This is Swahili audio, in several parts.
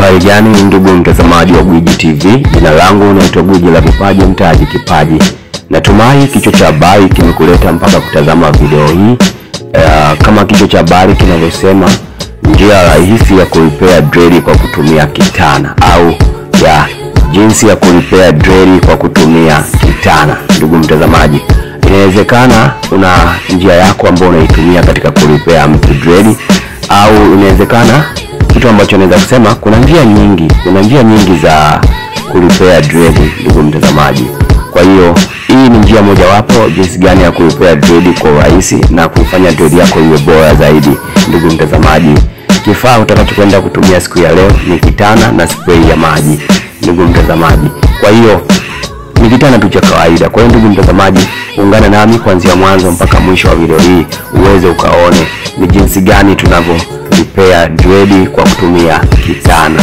Habari gani ndugu mtazamaji wa Gwiji TV, jina langu naitwa Gwiji la Vipaji Mtaji Kipaji. Natumai kichwa cha habari kimekuleta mpaka kutazama video hii. Uh, kama kichwa cha habari kinavyosema, njia rahisi ya kurepair dread kwa kutumia kitana, au ya jinsi ya kurepair dread kwa kutumia kitana. Ndugu mtazamaji, inawezekana una njia yako ambayo unaitumia katika kurepair mtu dread, au inawezekana kitu ambacho naweza kusema kuna njia nyingi, kuna njia nyingi za kurepair dread, ndugu mtazamaji. Kwa hiyo hii ni njia mojawapo jinsi gani ya kurepair dread kwa urahisi na kuifanya dread yako iwe bora zaidi, ndugu mtazamaji. Kifaa utakachokwenda kutumia siku ya leo ni kitana na spray ya maji, ndugu mtazamaji. Kwa hiyo ni kitana tu cha kawaida. Kwa hiyo ndugu mtazamaji, ungana nami kuanzia mwanzo mpaka mwisho wa video hii uweze ukaone ni jinsi gani tunavyo repair dread kwa kutumia kitana.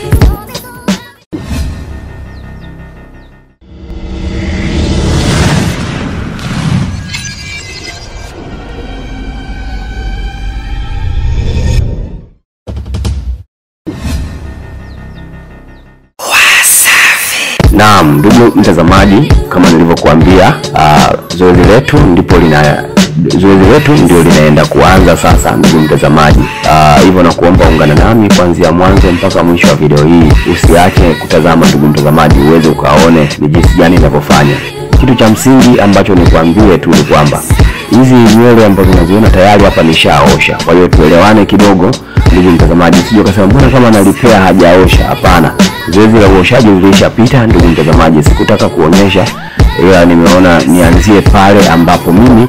Naam, ndugu mtazamaji, kama nilivyokuambia, uh, zoezi letu ndipo lina zoezi letu ndio linaenda kuanza sasa, ndugu mtazamaji. Uh, hivyo nakuomba ungana nami kuanzia mwanzo mpaka mwisho wa video hii, usiache kutazama ndugu mtazamaji, uweze ukaone ni jinsi gani inavyofanya. Kitu cha msingi ambacho nikuambie tu ni kwamba hizi nywele ambazo unaziona tayari hapa nishaosha, kwa hiyo tuelewane kidogo ndugu mtazamaji, usije ukasema mbona kama analipea hajaosha. Hapana, zoezi la uoshaji lilishapita ndugu mtazamaji, sikutaka kuonyesha, ila nimeona nianzie pale ambapo mimi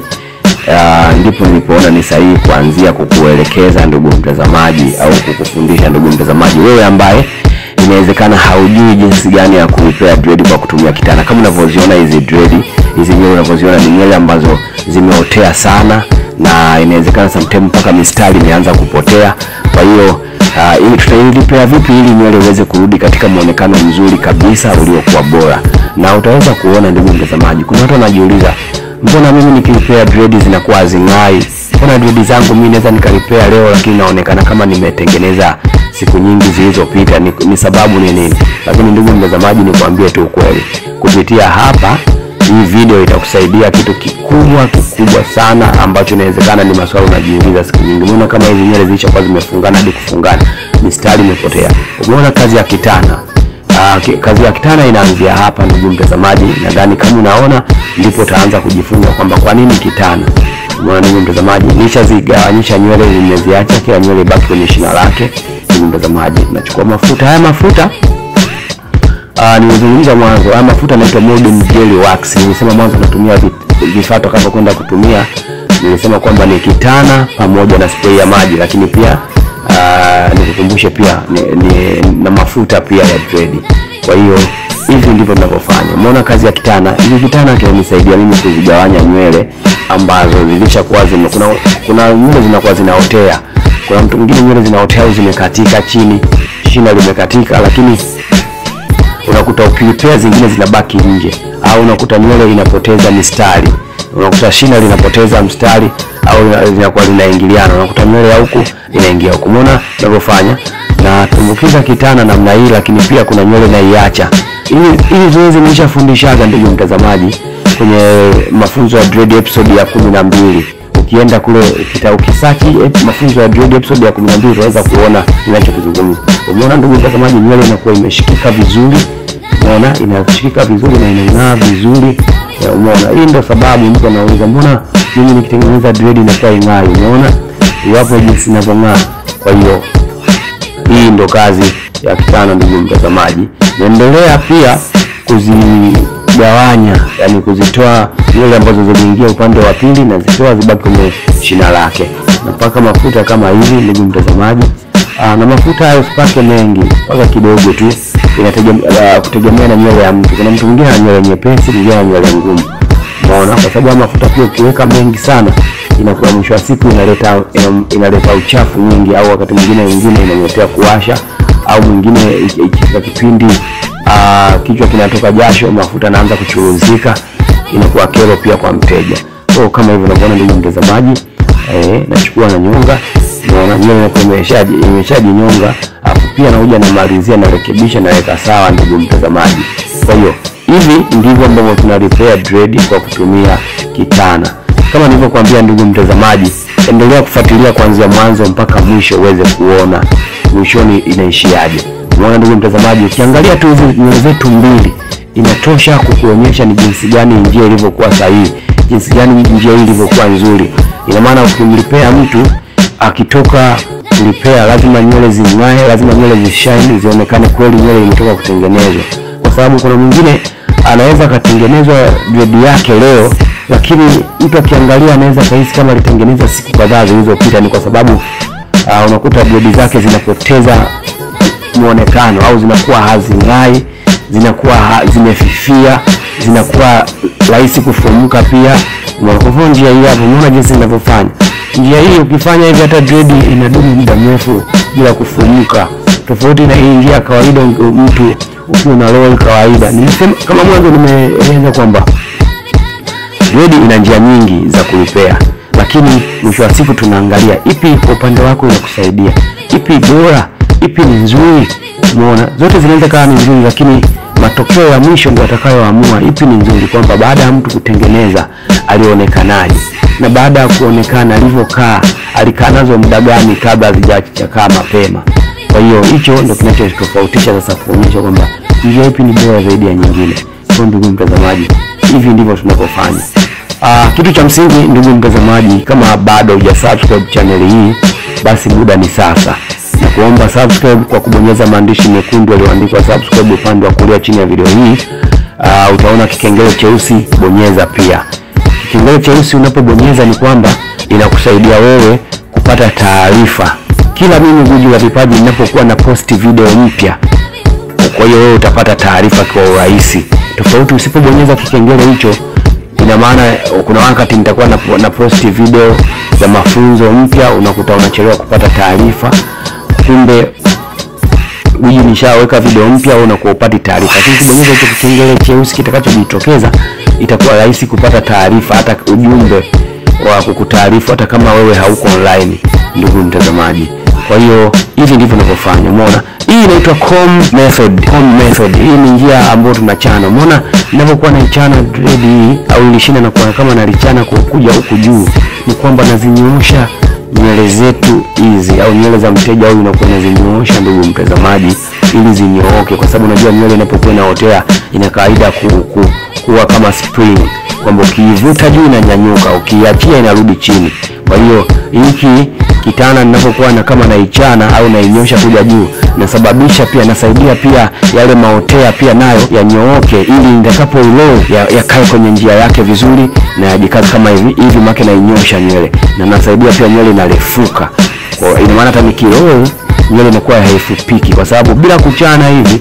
uh, ndipo nilipoona ni sahihi kuanzia kukuelekeza ndugu mtazamaji, au kukufundisha ndugu mtazamaji, wewe ambaye inawezekana haujui jinsi gani ya kurepair dread kwa kutumia kitana. Kama unavyoziona hizi dread, hizi nywele unavyoziona ni nywele ambazo zimeotea sana na inawezekana sometime mpaka mistari imeanza kupotea. Kwa hiyo uh, ili tutailipea vipi ili nywele iweze kurudi katika muonekano mzuri kabisa uliokuwa bora, na utaweza kuona ndugu mtazamaji, kuna watu wanajiuliza mbona mimi nikiripea dread zinakuwa hazing'ai? Mbona dread zangu mimi naweza nikaripea leo lakini naonekana kama nimetengeneza siku nyingi zilizopita? Ni, ni sababu ni nini? Lakini ndugu mtazamaji, nikwambie tu ukweli, kupitia hapa hii video itakusaidia kitu kikubwa kikubwa sana ambacho inawezekana ni maswali unajiuliza siku nyingi. Umeona kama hizi nywele zilishakuwa zimefungana hadi kufungana, mistari imepotea. Umeona kazi ya kitana. Aa, kazi ya kitana inaanzia hapa ndugu mtazamaji. Nadhani kama unaona ndipo utaanza kujifunza kwamba kwa nini kitana. Umeona ndugu mtazamaji, nishazigawanyisha nywele, nimeziacha kila nywele ibaki kwenye shina lake. Ndugu mtazamaji, nachukua mafuta haya mafuta Uh, nilizungumza mwanzo haya mafuta yanaitwa Modern Jelly Wax. Nilisema mwanzo natumia vifaa tutakavyokwenda kutumia, nilisema kwamba ni kitana pamoja na spray ya maji, lakini pia uh, nikukumbushe pia ni, ni, na mafuta pia ya dread. Kwa hiyo hivi ndivyo tunavyofanya. Umeona kazi ya kitana. Hivi kitana kinanisaidia mimi kuzigawanya nywele ambazo zilishakuwa zime kuna kuna nywele zinakuwa zinaotea. Kuna mtu mwingine nywele zinaotea au zimekatika chini, shina limekatika, lakini unakuta ukilipea zingine zinabaki nje, au unakuta nywele inapoteza mistari, unakuta shina linapoteza mstari au linakuwa linaingiliana, unakuta nywele ya huku inaingia huku. Umeona ninavyofanya na tumbukiza kitana namna hii, lakini pia kuna nywele naiacha. Hili zoezi nilishafundishaga ndugu mtazamaji kwenye mafunzo ya dread episode ya kumi na mbili ukienda kule kita ukisachi mafunzo ya dread episode ya 12 utaweza kuona ninachokizungumza. Umeona ndugu mtazamaji, nywele inakuwa imeshikika vizuri, umeona inashikika vizuri na inang'aa vizuri. Umeona, hii ndio sababu mtu anauliza mbona mimi nikitengeneza dread inakuwa ing'ai. Umeona iwapo jinsi inavyong'aa. Kwa hiyo hii ndio kazi ya kitana, ndugu mtazamaji. Naendelea pia kuzigawanya, yani kuzitoa nywele ambazo ziliingia upande wa pili na zitoa zibaki kwenye shina lake. Napaka mafuta kama hivi, ndugu mtazamaji. Aa, na mafuta hayo usipake mengi, paka kidogo tu, inategemea kutegemea na nywele ya mtu. Kuna mtu mwingine ana nywele nyepesi, mwingine ana nywele ngumu. Umeona, kwa sababu mafuta pia ukiweka mengi sana inakuwa mwisho wa siku inaleta inaleta uchafu mwingi, au wakati mwingine wengine inaletea kuwasha, au mwingine ikifika kipindi aa, kichwa kinatoka jasho, mafuta yanaanza kuchuruzika, inakuwa kero pia kwa mteja. So kama hivyo unavyoona ndugu mtazamaji, eh, nachukua na nyonga, unaona nywele inakuwa imeshaji imeshajinyonga, afu pia nakuja namalizia narekebisha naweka sawa ndugu mtazamaji kwa hiyo hivi ndivyo ambavyo tuna repair dread kwa kutumia kitana kama nilivyokuambia ndugu mtazamaji endelea kufuatilia kuanzia mwanzo mpaka mwisho uweze kuona mwishoni inaishiaje umeona ndugu mtazamaji ukiangalia tu hizi nywele zetu mbili inatosha kukuonyesha ni jinsi gani njia ilivyokuwa sahihi jinsi gani njia hii ilivyokuwa nzuri ina maana ukimlipea mtu akitoka kulipea lazima nywele zing'ae lazima nywele zishine zionekane kweli nywele imetoka kutengenezwa kwa sababu kuna mwingine anaweza akatengenezwa dread yake leo lakini mtu akiangalia anaweza kahisi kama alitengeneza siku kadhaa zilizopita ni kwa sababu uh, unakuta dread zake zinapoteza muonekano au zinakuwa hazing'ai zinakuwa ha, zimefifia zinakuwa rahisi kufumuka pia Umeona? kwa hivyo njia hii hapo umeona jinsi inavyofanya njia hii ukifanya hivi hata dread inadumu muda mrefu bila kufumuka tofauti na hii njia ya kawaida mtu ukiwa na roll kawaida nilisema kama mwanzo nimeeleza kwamba dread ina njia nyingi za kulipea lakini mwisho wa siku tunaangalia ipi kwa upande wako inakusaidia ipi bora ipi ni nzuri umeona zote zinaweza kawa ni nzuri lakini matokeo ya mwisho ndio atakayoamua ipi ni nzuri kwamba baada ya mtu kutengeneza alionekanaje na baada ya kuonekana alivyokaa alikaa nazo muda gani kabla hazijachakaa mapema kwa hiyo hicho ndio kinachotofautisha sasa kuonyesha kwamba njia ipi ni bora zaidi ya nyingine kwa ndugu mtazamaji hivi ndivyo tunavyofanya Uh, kitu cha msingi ndugu mtazamaji, kama bado huja subscribe channel hii, basi muda ni sasa, na kuomba subscribe kwa kubonyeza maandishi mekundu yaliyoandikwa subscribe upande wa kulia chini ya video hii. Uh, utaona kikengele cheusi, bonyeza pia kikengele cheusi. Unapobonyeza ni kwamba inakusaidia wewe kupata taarifa kila mimi Guji la Vipaji ninapokuwa na post video mpya kwa hiyo wewe utapata taarifa kwa urahisi tofauti usipobonyeza kikengele hicho ina maana kuna wakati nitakuwa na, na post video za mafunzo mpya unakuta unachelewa kupata taarifa kumbe Guji nishaweka video mpya au unakuwa upati taarifa lakini ukibonyeza hicho kikengele cheusi kitakachojitokeza itakuwa rahisi kupata taarifa hata ujumbe wa kukutaarifu hata kama wewe hauko online ndugu mtazamaji kwa hiyo hivi ndivyo ninavyofanya umeona hii inaitwa comb method comb method hii ni njia ambayo tunachana umeona ninavyokuwa naichana dread hii au ilishina na kwa kama nalichana kwa kuja huku juu ni kwamba nazinyoosha nywele zetu hizi au nywele za mteja au inakuwa nazinyoosha ndugu mtazamaji ili zinyooke kwa sababu unajua nywele inapokuwa inaotea ina kawaida ku, ku, kuwa kama spring kwamba ukiivuta juu inanyanyuka ukiiachia inarudi chini kwa hiyo hiki kitana ninapokuwa na kama naichana au nainyosha kuja juu nasababisha pia nasaidia pia yale maotea pia nayo yanyooke ili nitakapo ilow yakae ya kwenye njia yake vizuri na yajikaze kama hivi hivi make nainyosha nywele na nasaidia pia nywele inarefuka kwa ina maana hata nikiroll nywele inakuwa haifupiki kwa sababu bila kuchana hivi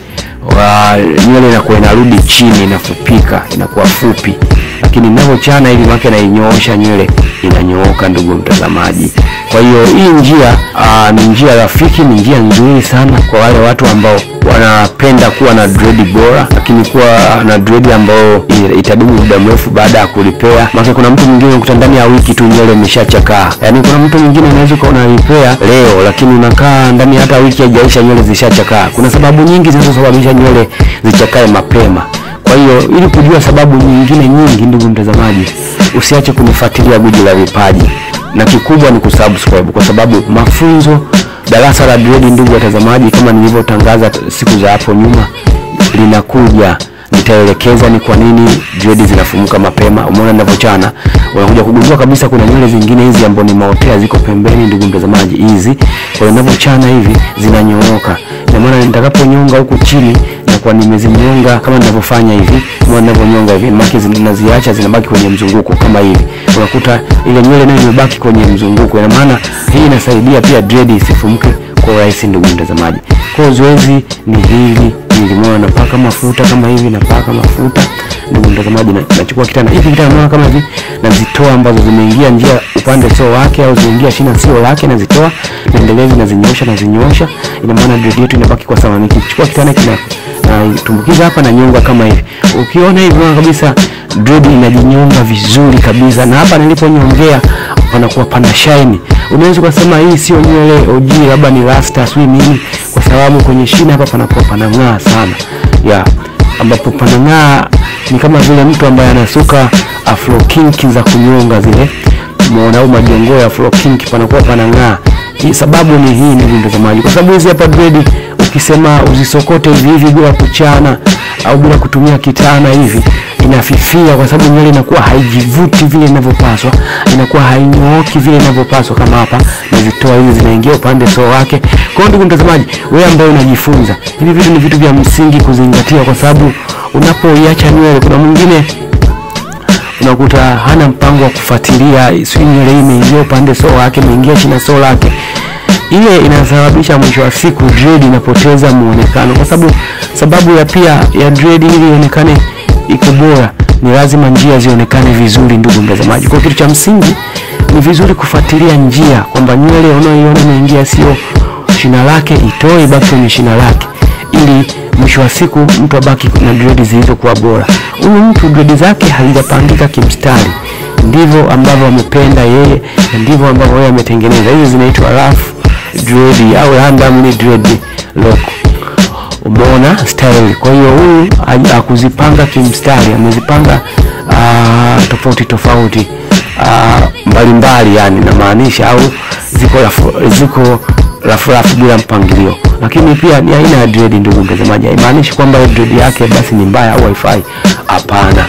wa nywele inakuwa inarudi chini inafupika inakuwa fupi lakini ninavyochana hivi make nainyoosha nywele inanyooka ndugu mtazamaji kwa hiyo hii njia aa, ni njia rafiki ni njia nzuri sana kwa wale watu ambao wanapenda kuwa na dread bora lakini kuwa na dread ambayo itadumu muda mrefu baada ya kulipea maana kuna mtu mwingine ukuta ndani ya wiki tu nywele imeshachakaa yaani kuna mtu mwingine unaweza ukawa unalipea leo lakini unakaa ndani hata wiki haijaisha nywele zishachakaa kuna sababu nyingi zinazosababisha nywele zichakae mapema kwa hiyo ili kujua sababu nyingine nyingi ndugu mtazamaji usiache kunifuatilia Guji la Vipaji na kikubwa ni kusubscribe kwa sababu mafunzo darasa la dread ndugu watazamaji kama nilivyotangaza siku za hapo nyuma linakuja nitaelekeza ni kwa nini dread zinafumuka mapema umeona ninavyochana unakuja kugundua kabisa kuna nywele zingine hizi ambazo ni maotea ziko pembeni ndugu mtazamaji hizi kwa hiyo ninavyochana hivi zinanyooka ina maana nitakaponyonga huku chini nakuwa nimezinyonga kama ninavyofanya hivi kama ninavyonyonga hivi maki zinaziacha zinabaki kwenye mzunguko kama hivi unakuta ile nywele nayo imebaki kwenye mzunguko ina maana hii inasaidia pia dread isifumuke kwa urahisi ndugu mtazamaji kwa zoezi ni hili nilimwona napaka mafuta kama hivi napaka mafuta ndugu mtazamaji nachukua kitana hiki kitana kama hivi nazitoa ambazo zimeingia njia upande sio wake au zimeingia shina sio lake nazitoa naendelezi nazinyosha nazinyosha ina maana dread yetu inabaki kwa sawa nikichukua kitana kina natumbukiza hapa na nyonga kama hivi ukiona hivi unaona kabisa dread inajinyonga vizuri kabisa na hapa niliponyongea panakuwa pana shine unaweza ukasema hii sio nywele OG labda ni rasta sio nini kwa sababu kwenye shina hapa panakuwa panang'aa sana ya ambapo panang'aa ni kama vile mtu ambaye anasuka afro kinki za kunyonga zile umeona au majongoo ya afro kinki panakuwa panang'aa hii sababu ni hii ndugu mtazamaji kwa sababu hizi hapa dread ukisema uzisokote hivi hivi bila kuchana au bila kutumia kitana hivi inafifia kwa sababu nywele inakuwa haijivuti vile inavyopaswa inakuwa hainyooki vile inavyopaswa kama hapa nazitoa hizi zinaingia upande soo wake kwa hiyo ndugu mtazamaji wewe ambaye unajifunza hivi vitu ni vitu vya msingi kuzingatia kwa sababu unapoiacha nywele kuna mwingine unakuta hana mpango wa kufuatilia sijui nywele hii imeingia upande soo wake imeingia chini ya soo lake ile inasababisha mwisho wa siku dread inapoteza muonekano kwa sababu sababu ya pia ya dread ili ionekane iko bora ni lazima njia zionekane vizuri ndugu mtazamaji kwa kitu cha msingi ni vizuri kufuatilia njia kwamba nywele unayoiona imeingia sio shina lake itoe ibaki kwenye shina lake ili mwisho wa siku mtu abaki na dread zilizokuwa bora huyu mtu dread zake hazijapangika kimstari ndivyo ambavyo amependa yeye na ndivyo ambavyo yeye ametengeneza hizi zinaitwa rough dread au randomly dread lock umeona style kwa hiyo huyu ha- hakuzipanga kimstari amezipanga ah, tofauti tofauti ah, mbalimbali yani namaanisha au ziko rafu, ziko rafu rafu bila mpangilio lakini pia ni aina ya dread ndugu mtazamaji haimaanishi kwamba hiyo dread yake basi ni mbaya au haifai hapana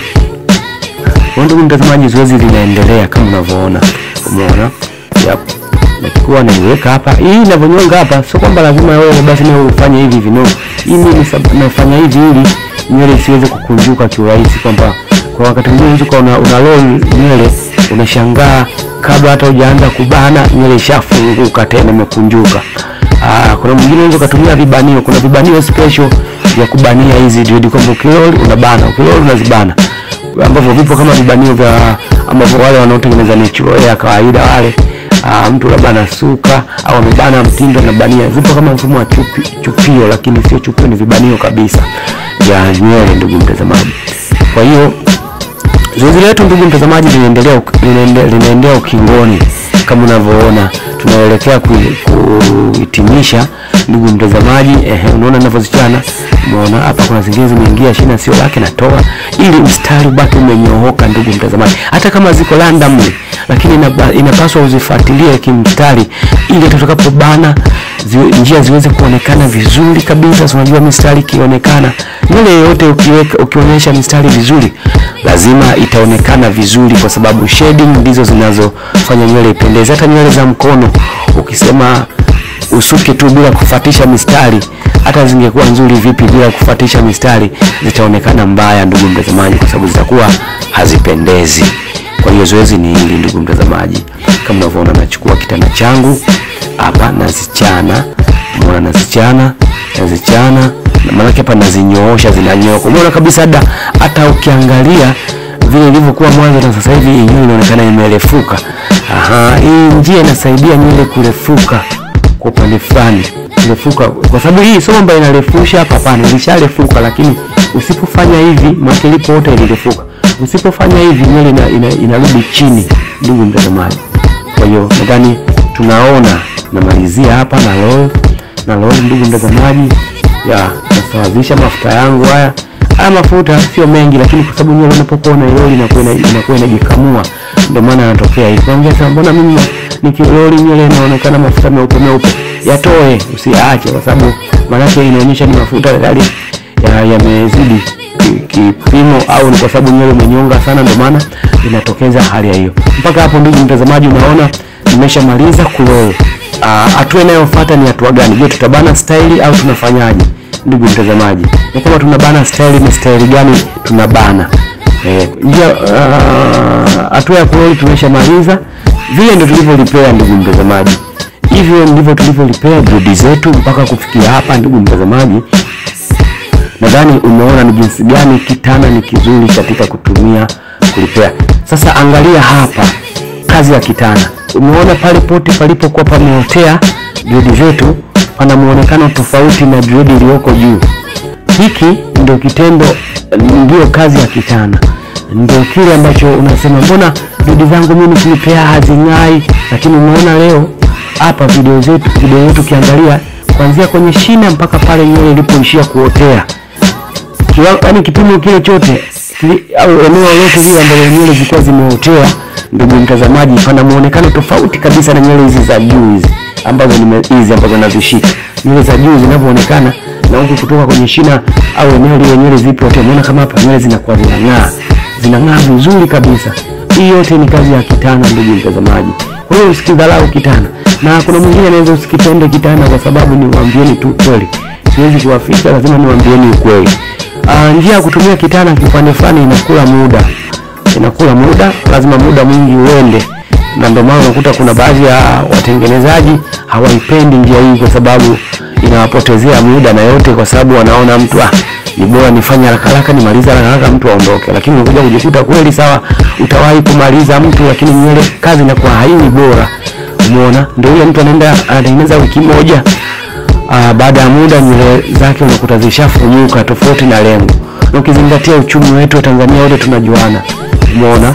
kwa ndugu mtazamaji zoezi linaendelea kama unavyoona umeona yep. nachukua naiweka hapa hii inavyonyonga hapa sio kwamba lazima wewe basi nawe ufanye hivi hivi no hii mimi sab- nafanya hivi ili nywele isiweze kukunjuka kiurahisi kwamba kwa wakati mwingine unaweza ukawa una, una roll nywele unashangaa kabla hata hujaanza kubana nywele ishafunguka tena imekunjuka Ah, kuna mwingine unaweza ukatumia vibanio kuna vibanio special vya kubania hizi dread kwamba ukiroli unabana ukiroli unazibana ambavyo vipo kama vibanio vya ambavyo wale wanaotengeneza natural ya kawaida wale uh, mtu labda anasuka au amebana mtindo anabania zipo kama mfumo wa chupi, chupio lakini sio chupio ni vibanio kabisa vya nywele ndugu mtazamaji kwa hiyo zoezi letu ndugu mtazamaji linaendelea uk- linaende- linaendea ukingoni kama unavyoona tunaelekea ku- kuhitimisha ndugu mtazamaji ehe, unaona ninavyozichana umeona hapa kuna zingine zimeingia shina sio lake natoa ili mstari ubaki umenyooka ndugu mtazamaji hata kama ziko randomly lakini inaba- inapaswa uzifuatilie kimstari ili tutakapobana ziwe, njia ziweze kuonekana vizuri kabisa so unajua mistari ikionekana nywele yoyote ukiweka ukionyesha mistari vizuri lazima itaonekana vizuri kwa sababu shading ndizo zinazofanya nywele ipendeze hata nywele za mkono ukisema usuke tu bila kufatisha mistari hata zingekuwa nzuri vipi bila kufatisha mistari zitaonekana mbaya ndugu mtazamaji kwa sababu zitakuwa hazipendezi kwa hiyo zoezi ni hili ndugu mtazamaji kama unavyoona nachukua kitana changu hapa nazichana umeona nazichana nazichana na maanake hapa nazinyoosha zinanyoka umeona kabisa hata hata ukiangalia vile ilivyokuwa mwanzo na sasa hivi hii nywele inaonekana imerefuka aha hii njia inasaidia nywele kurefuka kwa upande fulani kurefuka kwa sababu hii sio kwamba inarefusha hapa hapana ilisharefuka lakini usipofanya hivi maana ilipoota ilirefuka usipofanya hivi nywele ina, ina, inarudi chini ndugu mtazamaji kwa hiyo nadhani tunaona namalizia hapa na roll na roll ndugu mtazamaji ya nasawazisha mafuta yangu haya haya mafuta sio mengi lakini kwa sababu nywele unapokuwa unairoli inakuwa ina- inakuwa inajikamua ndio maana yanatokea hivi naongea sasa mbona mimi nikiroli nywele inaonekana mafuta meupe meupe yatoe usiache kwa sababu maanake inaonyesha ni mafuta tayari ya- yamezidi ki- kipimo au ni kwa sababu nywele umenyonga sana ndio maana inatokeza hali ya hiyo mpaka hapo ndugu mtazamaji unaona nimeshamaliza kuroll Ah, hatua inayofuata ni hatua gani je tutabana staili au tunafanyaje ndugu mtazamaji na kama tunabana staili ni staili gani tunabana Eh, njia ah, hatua ya kuroli tumeshamaliza vile ndio tulivyolipea ndugu mtazamaji hivyo ndivyo tulivyolipea dredi zetu mpaka kufikia hapa ndugu mtazamaji nadhani umeona ni jinsi gani kitana ni kizuri katika kutumia kulipea sasa angalia hapa kazi ya kitana umeona pale pote palipokuwa pameotea dredi zetu pana muonekano tofauti na dredi iliyoko juu hiki ndio kitendo ndio kazi ya kitana ndio kile ambacho unasema mbona dredi zangu mimi kulipea hazing'ai lakini umeona leo hapa video zetu video yetu ukiangalia kuanzia kwenye shina mpaka pale nywele ilipoishia kuotea yaani kipimo kile chote kili, au eneo lote lile ambalo nywele zilikuwa zimeotea, ndugu mtazamaji, pana muonekano tofauti kabisa na nywele hizi za juu hizi ambazo nime hizi ambazo nazishika, nywele za juu zinavyoonekana na huku kutoka kwenye shina au eneo lile nywele zilipootea. Umeona kama hapa nywele zinakuwa zinang'aa, zinang'aa vizuri kabisa. Hii yote ni kazi ya kitana, ndugu mtazamaji. Kwa hiyo usikidharau kitana, na kuna mwingine anaweza usikipende kitana kwa sababu niwaambieni tu kweli, siwezi kuwaficha, lazima niwaambieni ukweli. Uh, njia ya kutumia kitana kipande fulani inakula muda, inakula muda, lazima muda mwingi uende, na ndio maana unakuta kuna baadhi ya watengenezaji hawaipendi njia hii kwa sababu inawapotezea muda na yote, kwa sababu wanaona mtu ah, ni bora nifanye haraka haraka nimalize haraka haraka mtu aondoke, lakini unakuja kujikuta kweli, sawa, utawahi kumaliza mtu, lakini nywele kazi inakuwa haiwi bora. Umeona, ndio yule mtu anaenda anatengeneza wiki moja Uh, baada ya muda nywele zake unakuta zishafumuka tofauti na lengo, na ukizingatia uchumi wetu wa Tanzania wote tunajuana. Umeona,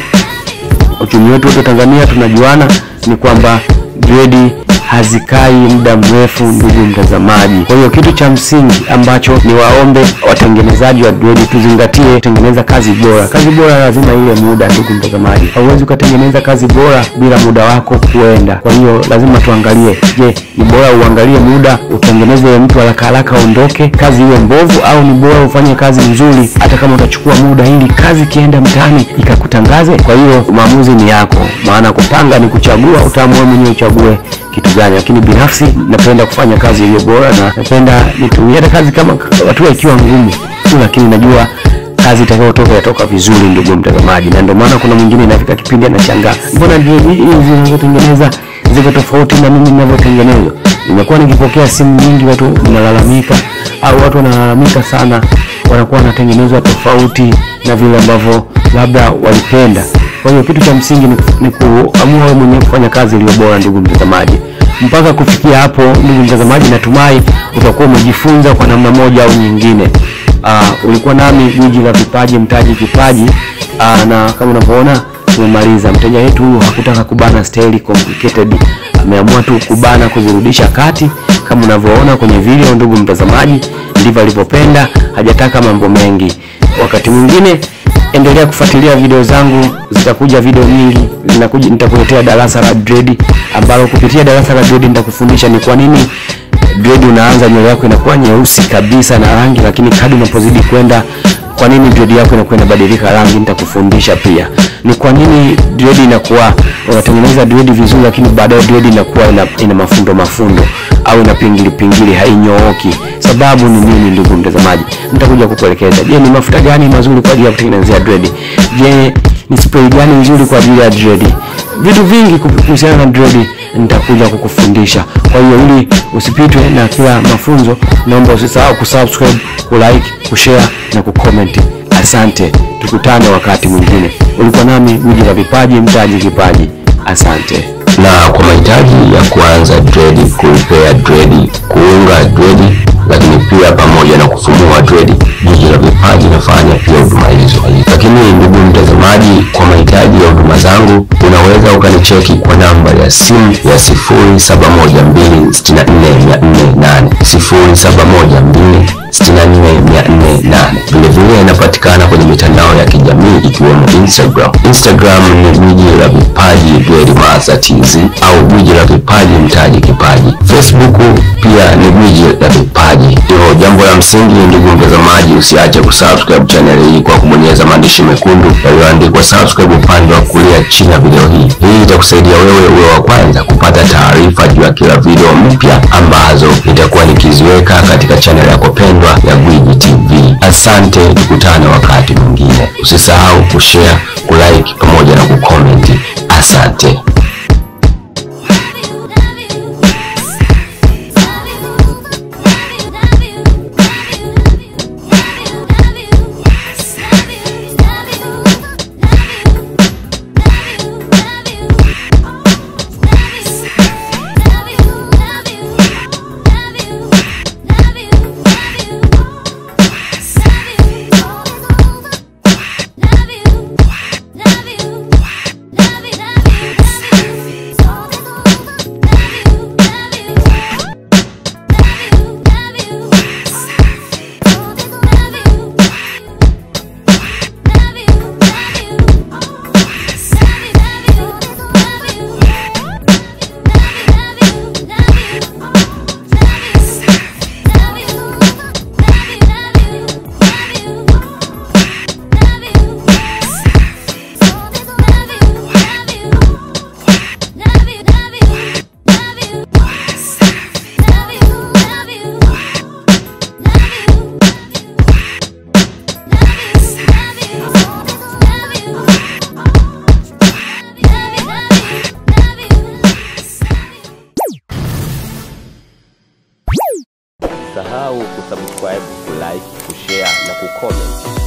uchumi wetu wote Tanzania tunajuana ni kwamba dredi hazikai muda mrefu, ndugu mtazamaji. Kwa hiyo kitu cha msingi ambacho ni waombe watengenezaji wa dredi tuzingatie, tengeneza kazi bora. Kazi bora lazima ile muda, ndugu mtazamaji. Hauwezi ukatengeneza kazi bora bila muda wako kuenda. Kwa hiyo lazima tuangalie, je, ni bora uangalie muda utengeneze mtu haraka haraka aondoke, kazi iwe mbovu, au ni bora ufanye kazi nzuri, hata kama utachukua muda, ili kazi ikienda mtaani ikakutangaze. Kwa hiyo maamuzi ni yako, maana kupanga ni kuchagua, utaamua mwenyewe uchague kitu gani, lakini binafsi napenda kufanya kazi iliyo bora na napenda nitumie hata kazi kama hatua ikiwa ngumu tu, lakini najua kazi itakayotoka yatoka vizuri, ndugu mtazamaji. Na ndio maana kuna mwingine inafika kipindi anashangaa, mbona hizi zinazotengeneza ziko tofauti na mimi ninavyotengenezwa. Nimekuwa nikipokea simu nyingi, watu wanalalamika au watu wanalalamika sana, wanakuwa wanatengenezwa tofauti na vile ambavyo labda walipenda. Kwa hiyo kitu cha msingi ni, ni kuamua wewe mwenyewe kufanya kazi iliyo bora, ndugu mtazamaji. Mpaka kufikia hapo, ndugu mtazamaji, natumai utakuwa umejifunza kwa namna moja au nyingine. Uh, ulikuwa nami gwiji la vipaji mtaji kipaji. Uh, na kama unavyoona tumemaliza. Mteja wetu huyu hakutaka kubana staili complicated, ameamua tu kubana kuzirudisha kati, kama unavyoona kwenye video, ndugu mtazamaji, ndivyo alivyopenda, hajataka mambo mengi. Wakati mwingine endelea kufuatilia video zangu, zitakuja video nyingi zinakuja. Nitakuletea darasa la dread, ambalo kupitia darasa la dread nitakufundisha ni kwa nini dread unaanza nywele yako inakuwa nyeusi kabisa na rangi, lakini kadri unapozidi kwenda, kwa nini dread yako inakuwa inabadilika rangi. Nitakufundisha pia ni kwa nini dread inakuwa unatengeneza dread vizuri, lakini baadaye dread inakuwa ina, ina mafundo mafundo au ina pingili pingili, hainyooki. Sababu ni nini, ndugu mtazamaji? Nitakuja kukuelekeza. Je, ni mafuta gani mazuri kwa ajili ya kutengenezea dread? Je, ni spray gani nzuri kwa ajili ya dread? Vitu vingi kuhusiana na dread nitakuja kukufundisha. Kwa hiyo ili usipitwe na kila mafunzo, naomba usisahau kusubscribe, kulike, kushare na kucomment. Asante, tukutane wakati mwingine. Ulikuwa nami Gwiji la Vipaji, mtaji kipaji. Asante. na kwa mahitaji ya kuanza dredi, kuripea dredi, kuunga dredi, lakini pia pamoja na kufumua dredi, Gwiji la Vipaji nafanya pia huduma hizo. Lakini ndugu mtazamaji, kwa mahitaji ya huduma zangu unaweza ukanicheki kwa namba ya simu ya 0712644408 0712 64408. Vilevile inapatikana kwenye mitandao ya kijamii ikiwemo Instagram. Instagram ni Gwiji la Vipaji Dread Master TZ au Gwiji la Vipaji Mtaji Kipaji. Facebook pia ni Gwiji la Vipaji. Hivyo jambo la msingi, ndugu mtazamaji, usiache kusubscribe channel hii kwa kubonyeza maandishi mekundu yaliyoandikwa subscribe upande wa kulia chini ya video hii. Hii itakusaidia wewe uwe wa kwanza kupata taarifa juu ya kila video mpya ambazo nitakuwa nikiziweka katika channel yako pendwa ya Gwiji TV. Asante, tukutane wakati mwingine. Usisahau kushare, kulike pamoja na kucomment. Asante. usisahau kusubscribe kulike kushare na kucomment